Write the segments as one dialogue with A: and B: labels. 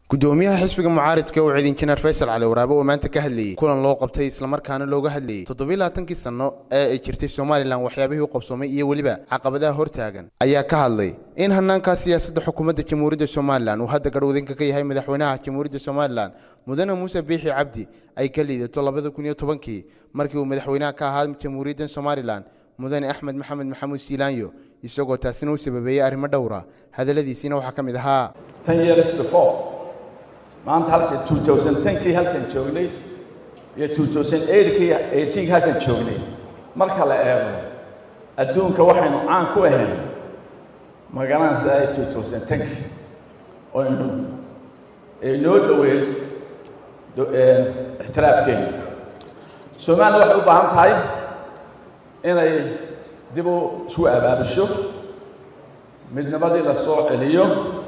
A: gudoomiyaha xisbiga mucaaridka uu ciid injineer faysal cali waraabe oo maanta ka hadlayey kulan loo qabtay islamarkaana looga hadlayey toddobiiy labaatankii sanno ee ay jirtay somalilan waxyaabihii u qabsoomay iyo weliba caqabadaha hortaagan ayaa ka hadlay in hanaankaa siyaasadda xukuumadda jamhuuriyadda somalilan uu hadda garhwadinka ka yahay madaxweynaha jamhuuriyadda somalilan mudane muuse biixi cabdi ay ka liidato labada kun iyo tobankii markii uu madaxweynaha ka ahaa jamhuuriyadda somalilan mudane axmed maxamed maxamuud siilaanyo isagoo taasina u sababeeyey arrimo dhowra hadalladiisiina waxaa ka mid ahaa
B: maanta halka two thousand tenkii halkan joognay iyo two thousand eightkii eighteenkii halkan joognay marka la eego adduunka waxaynu caan ku ahayn magaranaysaa two thousand tenkii oynu noo dhoweyn ixtiraafkeena somaliya waxay u baahan tahay inay dib u isku abaabusho midnimadii la soo celiyo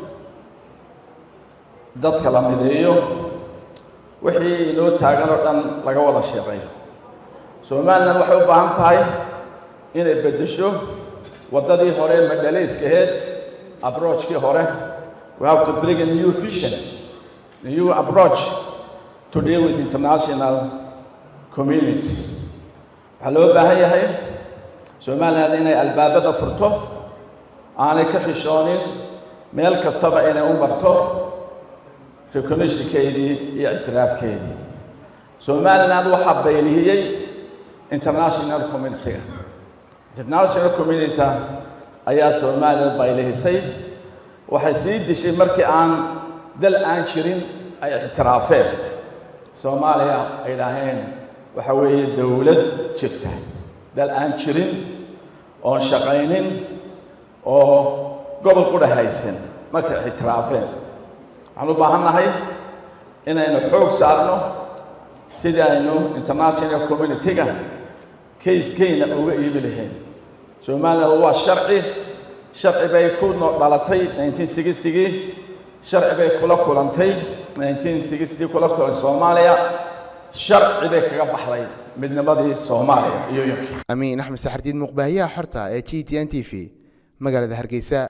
B: dadka la mideeyo wixii inoo taagan oo dhan laga wada sheeqeeyo somalilan waxay u baahan tahay inay beddesho waddadii hore madhalayskaheed abrojkii hore we have to bring a new vision new approach to deal with international community waxaa loo baahan yahay somalilan inay albaabada furto aanay ka xishoonin meel kastaba inay u marto recognitionkeedii iyo ictiraafkeedii somaliland waxaa baylihiyey international communitiga international community ayaa somaliland baylihisay waxay sii dishay markii aan dal aan jirin ay ictiraafeen soomaaliya ay dhaheen waxa weeye dowlad jirta dal aan jirin oon shaqaynin oo gobol qudha haysan markay ictiraafeen waxaan u baahan nahay inaynu xoog saarno sidii aynu international communitiga kayskeyna uga iibi lahayn somalilan waa sharci sharci bay ku dhalatay nineteen sixtigii sharci bay kula kulantay nineteen sixty kula kulantay soomaaliya sharci bay kaga baxday midnimadii soomaaliya iyo yonkii
A: amiin axmed saxardiid muuqbaahiyaha xorta ee g t n t v magaalada hargeysa